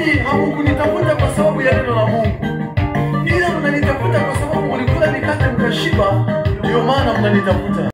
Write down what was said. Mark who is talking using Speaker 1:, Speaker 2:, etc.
Speaker 1: nyinyi hamukunitafuta kwa sababu ya neno la Mungu, ila mnanitafuta kwa sababu mlikula mikate mkashiba, ndio maana mnanitafuta.